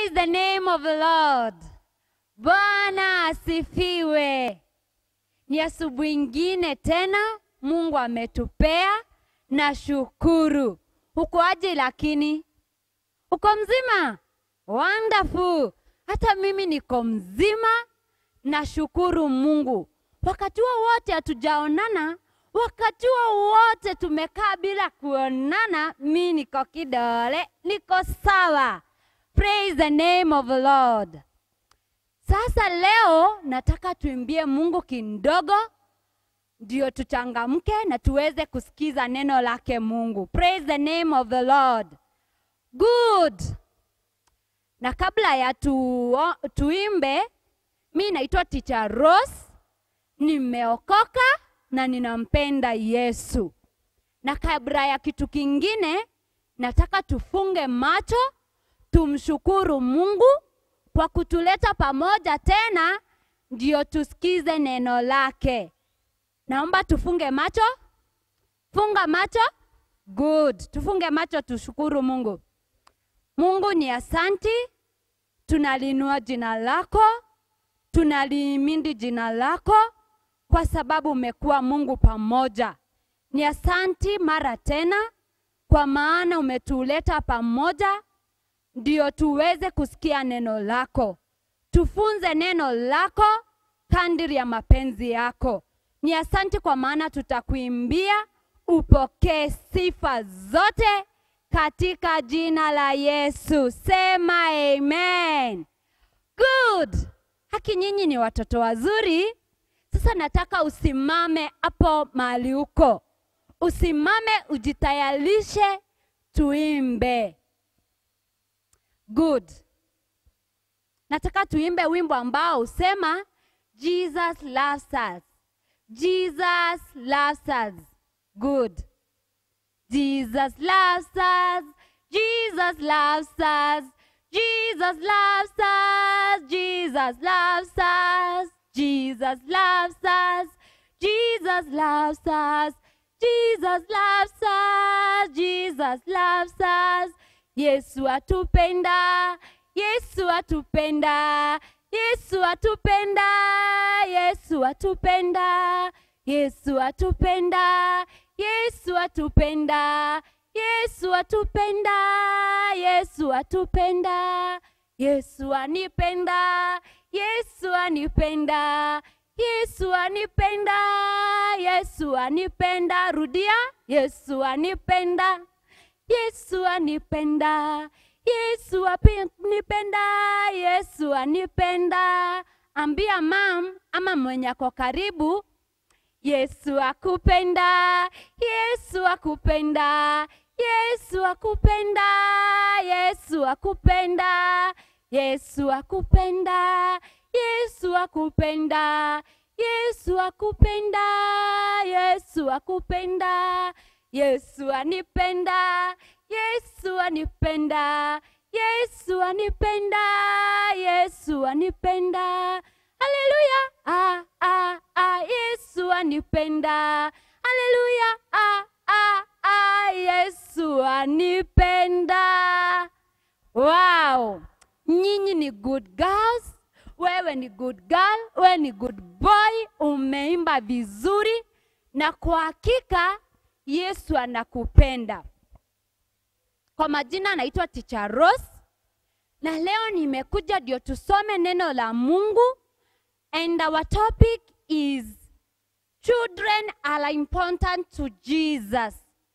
Praise the name of the Lord. Bwana asifiwe. Ni asubuhi ingine tena Mungu ametupea na shukuru. Uko aje lakini? Uko mzima? Wonderful. Hata mimi niko mzima nashukuru Mungu. Wakati huo wote hatujaonana, wakati huo wote tumekaa bila kuonana, mi niko kidole, niko sawa. Praise the name of the Lord. Sasa leo nataka tuimbie Mungu kidogo ndio tuchangamke na tuweze kusikiza neno lake Mungu. Praise the name of the Lord. Good. Na kabla ya tu, tuimbe, mi naitwa Teacher Rose, nimeokoka na ninampenda Yesu. Na kabla ya kitu kingine, nataka tufunge macho, tumshukuru Mungu kwa kutuleta pamoja tena, ndio tusikize neno lake. Naomba tufunge macho. Funga macho. Good. Tufunge macho tushukuru Mungu. Mungu ni asanti, tunalinua jina lako, tunaliimindi jina lako kwa sababu umekuwa Mungu pamoja. Ni asanti mara tena kwa maana umetuleta pamoja ndio tuweze kusikia neno lako. Tufunze neno lako kadiri ya mapenzi yako. Ni asanti kwa maana tutakuimbia, upokee sifa zote katika jina la Yesu. Sema amen. Good. Haki nyinyi ni watoto wazuri. Sasa nataka usimame hapo mahali uko, usimame, ujitayarishe, tuimbe. Good. Nataka tuimbe wimbo ambao usema Jesus loves us. Jesus loves us. Good. Jesus loves us. Jesus loves us. Jesus loves us. Jesus loves us. Jesus loves us. Jesus loves us. Jesus loves us. Jesus loves us. Yesu atupenda. Yesu atupenda. Yesu atupenda. Yesu atupenda. Yesu atupenda. Yesu atupenda. Yesu atupenda. Yesu atupenda. Yesu anipenda. Yesu anipenda. Yesu anipenda. Yesu anipenda. Rudia. Yesu anipenda. Yesu anipenda. Yesu anipenda. Yesu anipenda. Ambia mam ama mwenye ako karibu, Yesu akupenda. Yesu akupenda. Yesu akupenda. Yesu akupenda. Yesu akupenda. Yesu akupenda. Yesu akupenda. Yesu akupenda. Yesu anipenda. Yesu anipenda. Yesu anipenda. Yesu anipenda. Haleluya. Ah, ah, ah. Yesu anipenda. Haleluya. Ah, ah, ah. Yesu anipenda. Wow. Nyinyi ni good girls. Wewe ni good girl, wewe ni good boy, umeimba vizuri na kwa hakika Yesu anakupenda. Kwa majina naitwa Teacher Rose na leo nimekuja ndio tusome neno la Mungu and our topic is children are important to Jesus.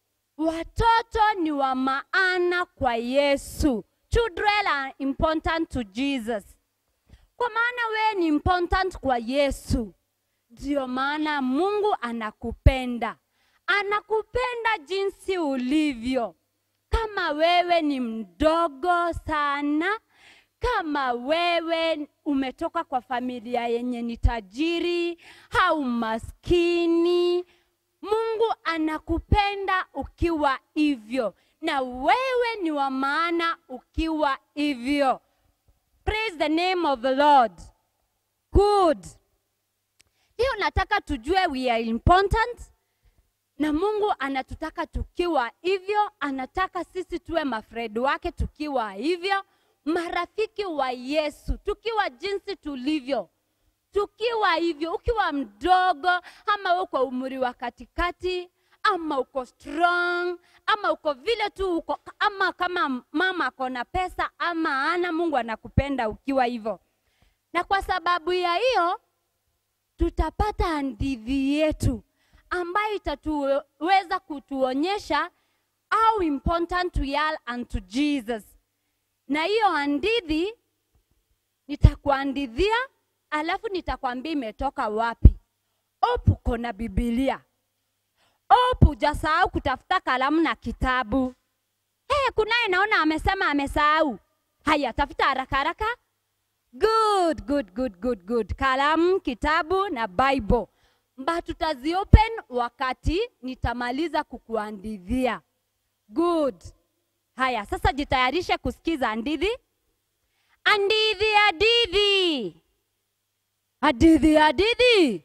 Watoto ni wa maana kwa Yesu. Children are important to Jesus. Kwa maana wewe ni important kwa Yesu. Ndio maana Mungu anakupenda. Anakupenda jinsi ulivyo. Kama wewe ni mdogo sana, kama wewe umetoka kwa familia yenye ni tajiri au maskini, Mungu anakupenda ukiwa hivyo, na wewe ni wa maana ukiwa hivyo. Praise the name of the Lord. Good. Leo nataka tujue we are important na Mungu anatutaka tukiwa hivyo, anataka sisi tuwe mafredi wake tukiwa hivyo, marafiki wa Yesu, tukiwa jinsi tulivyo, tukiwa hivyo, ukiwa mdogo ama uko umri wa katikati ama uko strong ama uko vile tu uko, ama kama mama ako na pesa ama ana, Mungu anakupenda ukiwa hivyo. Na kwa sababu ya hiyo tutapata hadithi yetu ambayo itatuweza kutuonyesha how important we are unto Jesus. Na hiyo hadithi nitakuandithia, alafu nitakwambia imetoka wapi. Hope uko na Biblia. Hope hujasahau kutafuta kalamu na kitabu. Hey, kunaye naona amesema amesahau. Haya, tafuta haraka haraka. Good, good, good, good, good. Kalamu, kitabu na Bible. Mba tutaziopen wakati nitamaliza kukuandithia. Good. Haya, sasa jitayarishe kusikiza hadithi. Hadithi, hadithi. Hadithi, hadithi.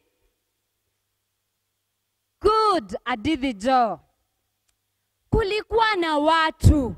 Good, hadithi Jo. Kulikuwa na watu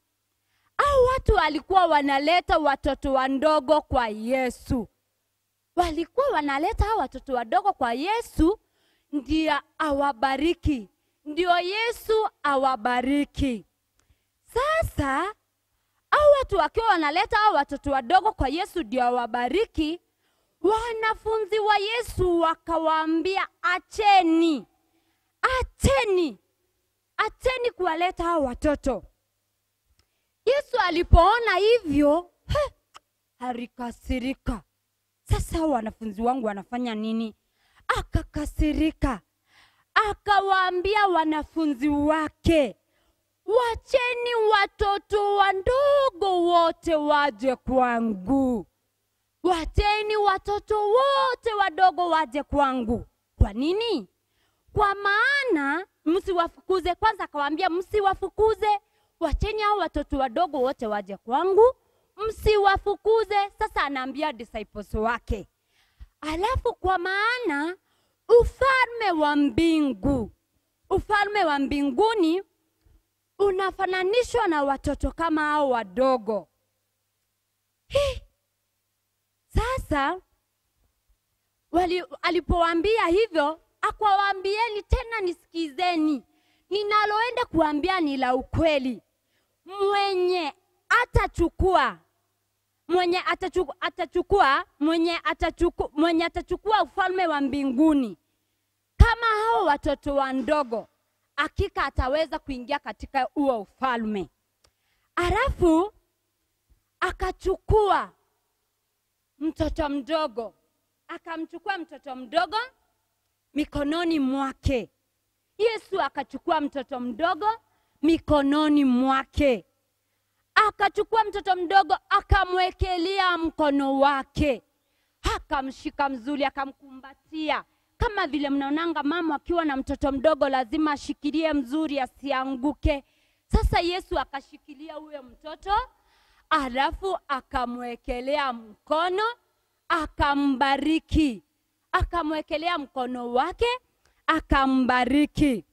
au watu walikuwa wanaleta watoto wadogo kwa Yesu. Walikuwa wanaleta hao watoto wadogo kwa Yesu ndio awabariki, ndio Yesu awabariki. Sasa hao watu wakiwa wanaleta hao watoto wadogo kwa Yesu ndio awabariki, wanafunzi wa Yesu wakawaambia, acheni, acheni, acheni kuwaleta hao watoto. Yesu alipoona hivyo, he, alikasirika. Sasa hao wanafunzi wangu wanafanya nini? Akakasirika, akawaambia wanafunzi wake, wacheni watoto wadogo wote waje kwangu, wacheni watoto wote wadogo waje kwangu. Kwa nini? Kwa maana msiwafukuze. Kwanza akawaambia msiwafukuze, wacheni hao watoto wadogo wote waje kwangu, msiwafukuze. Sasa anaambia disciples wake, alafu kwa maana ufalme wa mbingu, ufalme wa mbinguni unafananishwa na watoto kama hao wadogo. Hi. Sasa wali, alipowaambia hivyo akawaambieni tena, nisikizeni, ninaloenda kuambia ni la ukweli. Mwenye atachukua mwenye atachukua, atachukua mwenye atachukua, mwenye atachukua ufalme wa mbinguni kama hao watoto wandogo, hakika ataweza kuingia katika huo ufalme. Alafu akachukua mtoto mdogo, akamchukua mtoto mdogo mikononi mwake. Yesu akachukua mtoto mdogo mikononi mwake, akachukua mtoto mdogo akamwekelea mkono wake, akamshika mzuri, akamkumbatia kama vile mnaonanga mama akiwa na mtoto mdogo lazima ashikilie mzuri asianguke. Sasa Yesu akashikilia huyo mtoto, alafu akamwekelea mkono, akambariki, akamwekelea mkono wake, akambariki.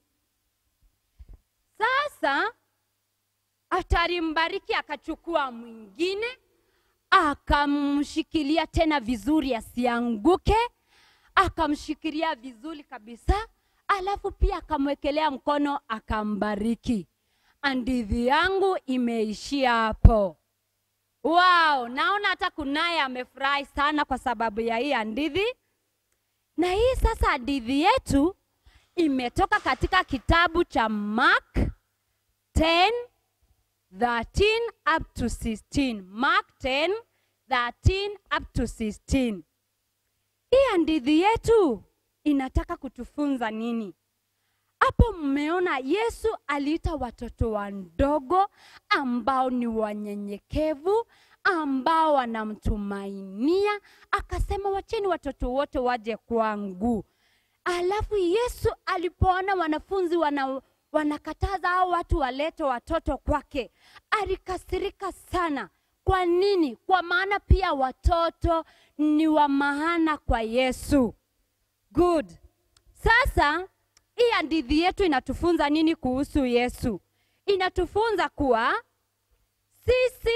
Sasa atalimbariki, akachukua mwingine, akamshikilia tena vizuri asianguke akamshikilia vizuri kabisa, alafu pia akamwekelea mkono akambariki. Hadithi yangu imeishia hapo. Wow, naona hata kunaye amefurahi sana kwa sababu ya hii hadithi. Na hii sasa hadithi yetu imetoka katika kitabu cha Mark 10 13 up to 16. Mark 10 13 up to 16. Hii hadithi yetu inataka kutufunza nini? Hapo mmeona Yesu aliita watoto wadogo ambao ni wanyenyekevu, ambao wanamtumainia, akasema wacheni watoto wote waje kwangu. Alafu Yesu alipoona wanafunzi wana, wanakataza hao watu walete watoto kwake, alikasirika sana. Kwa nini? Kwa maana pia watoto ni wa maana kwa Yesu. Good. Sasa hii hadithi yetu inatufunza nini kuhusu Yesu? Inatufunza kuwa sisi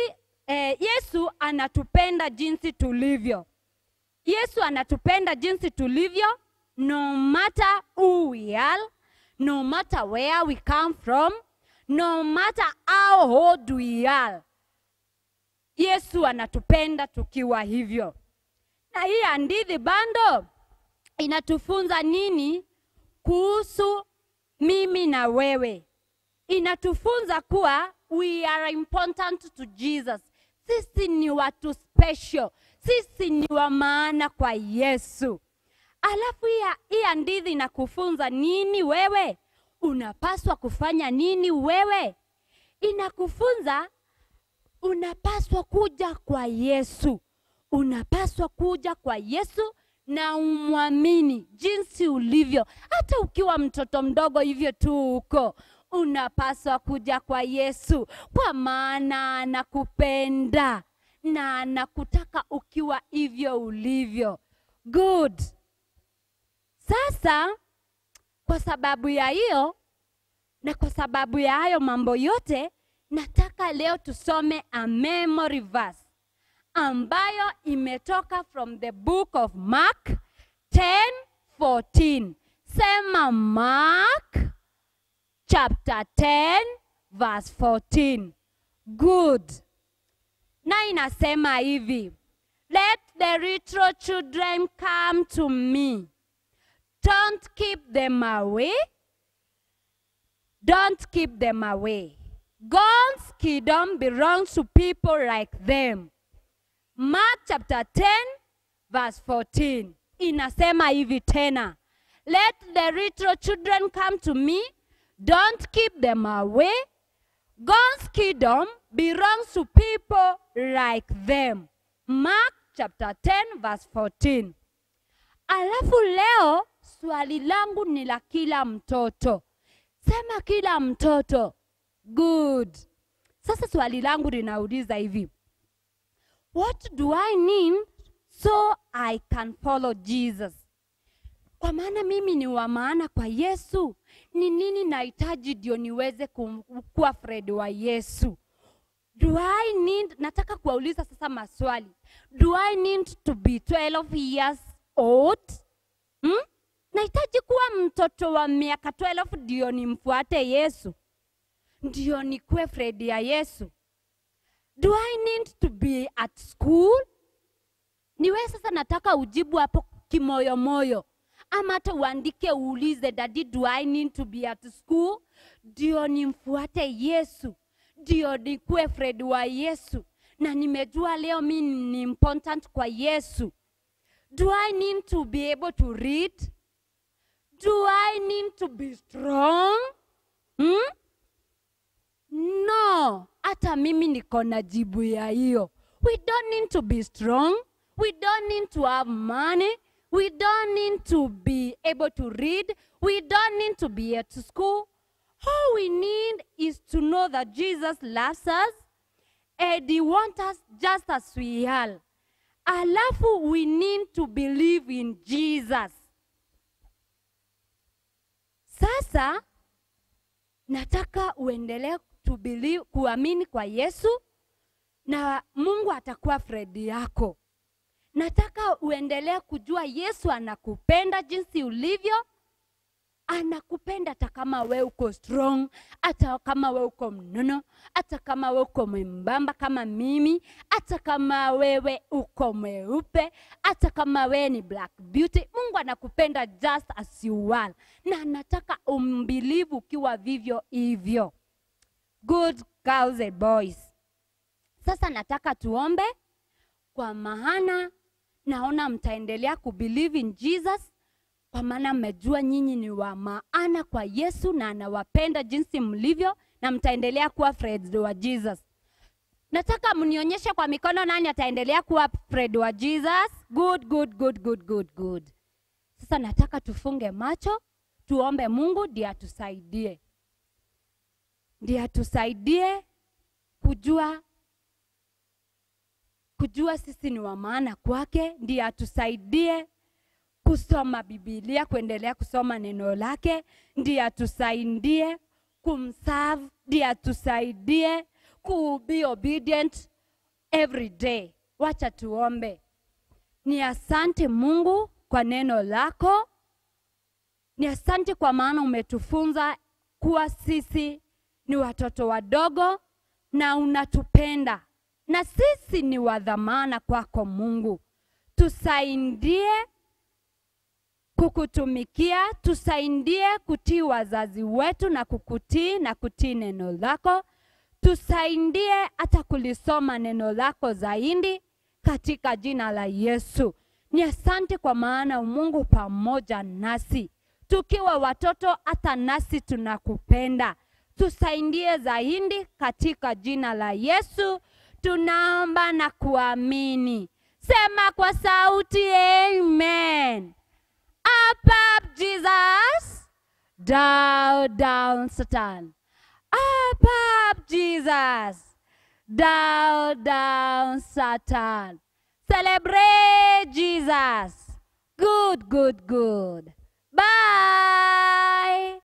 eh, Yesu anatupenda jinsi tulivyo. Yesu anatupenda jinsi tulivyo, no matter who we are, no matter where we come from, no matter how old we are. Yesu anatupenda tukiwa hivyo. Na hii hadithi bando inatufunza nini kuhusu mimi na wewe? Inatufunza kuwa we are important to Jesus. Sisi ni watu special, sisi ni wa maana kwa Yesu. Alafu hii hadithi inakufunza nini wewe? Unapaswa kufanya nini wewe? Inakufunza unapaswa kuja kwa Yesu, unapaswa kuja kwa Yesu na umwamini jinsi ulivyo, hata ukiwa mtoto mdogo hivyo tu huko, unapaswa kuja kwa Yesu, kwa maana anakupenda na anakutaka ukiwa hivyo ulivyo. Good. Sasa kwa sababu ya hiyo na kwa sababu ya hayo mambo yote, nataka leo tusome a memory verse ambayo imetoka from the book of Mark 10:14. Sema Mark chapter 10 verse 14. Good. Na inasema hivi, let the little children come to me. Don't keep them away. Don't keep them away. God's kingdom belongs to people like them. Mark chapter 10 verse 14 inasema hivi tena, let the little children come to me, don't keep them away. God's kingdom belongs to people like them. Mark chapter 10 verse 14. Alafu leo swali langu ni la kila mtoto. Sema kila mtoto. Good. Sasa swali langu linauliza hivi. What do I need so I can follow Jesus? Kwa maana mimi ni wa maana kwa Yesu. Ni nini nahitaji ndio niweze kum- kuwa Fred wa Yesu? Do I need, nataka kuwauliza sasa maswali. Do I need to be 12 years old? Hmm? Nahitaji kuwa mtoto wa miaka 12 ndio nimfuate Yesu, ndio nikuwe Fred ya Yesu. Do I need to be at school? Niwe sasa nataka ujibu hapo kimoyomoyo, ama hata uandike uulize, daddy, do I need to be at school ndio nimfuate Yesu, ndio nikuwe Fred wa Yesu, na nimejua leo mi ni important kwa Yesu. Do I need to be able to read? Do I need to be strong? Hmm? No, hata mimi niko na jibu ya hiyo. We don't need to be strong. We don't need to have money. We don't need to be able to read. We don't need to be at school. All we need is to know that Jesus loves us and he wants us just as we are. Alafu we need to believe in Jesus. Sasa nataka uendelee to believe, kuamini kwa Yesu na Mungu atakuwa fredi yako. Nataka uendelee kujua Yesu anakupenda jinsi ulivyo, anakupenda hata kama we uko strong, hata kama we uko mnono, hata kama we uko mwembamba kama mimi, hata kama wewe uko mweupe, hata kama wewe ni black beauty. Mungu anakupenda just as you are, na anataka umbilivu ukiwa vivyo hivyo. Good girls and boys. Sasa nataka tuombe, kwa maana naona mtaendelea kubelieve in Jesus kwa maana mmejua nyinyi ni wa maana kwa Yesu na anawapenda jinsi mlivyo, na mtaendelea kuwa friends wa Jesus. Nataka mnionyeshe kwa mikono nani ataendelea kuwa friend wa Jesus. Good, good, good, good, good, good. Sasa nataka tufunge macho, tuombe Mungu ndiye atusaidie, ndiye atusaidie kujua kujua sisi ni wa maana kwake, ndiye atusaidie kusoma Biblia, kuendelea kusoma neno lake, ndiye atusaidie kumserve, ndiye atusaidie ku be obedient every day. Wacha tuombe. Ni asante Mungu kwa neno lako. Ni asante kwa maana umetufunza kuwa sisi ni watoto wadogo na unatupenda na sisi ni wa dhamana kwako Mungu. Tusaidie kukutumikia, tusaidie kutii wazazi wetu na kukutii na kutii neno lako. Tusaidie hata kulisoma neno lako zaidi katika jina la Yesu. Ni asante kwa maana Mungu pamoja nasi tukiwa watoto, hata nasi tunakupenda. Tusaidie zaidi katika jina la Yesu, tunaomba na kuamini. Sema kwa sauti amen. Up, up, Jesus. Down, down, Satan. Up, up, Jesus. Down, down, Satan. Celebrate Jesus. Good, good, good.